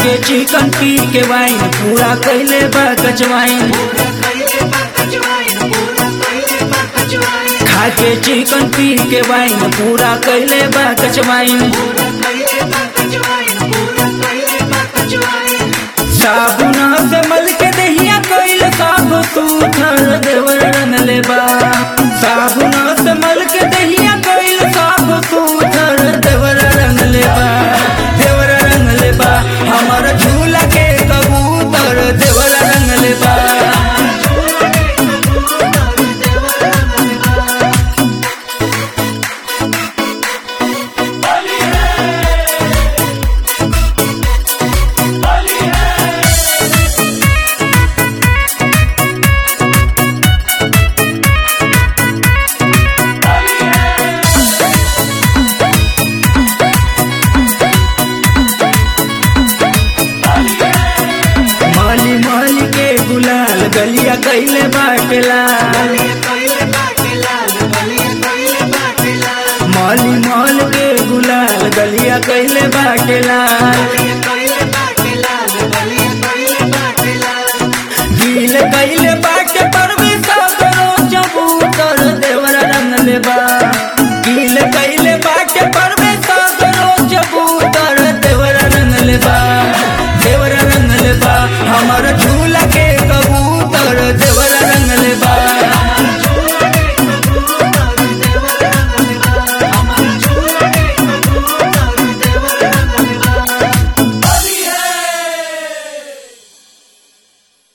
के चिकन पी के वाइन पूरा कैले बा कचवाइन खा के चिकन पी के वाइन पूरा कैले बा कचवाइन साबुन से मल के दहिया कैल साब तू थर देवर रंग लेबा साबुन से मल के दहिया कैल साब तू थर देवर रंग लेबा देवर रंग लेबा हमर झूला के कबूतर देवर रंग लेबा माली माली के गुलाल गलिया कैले बाटेला माली माल के गुलाल गलिया कैले बाटेला गील कैले बाटे पर भी सागरो चबूतर देवर रंग लेबा गील कैले बाटे पर भी सागरो चबूतर देवर रंग लेबा देवर रंग लेबा हमर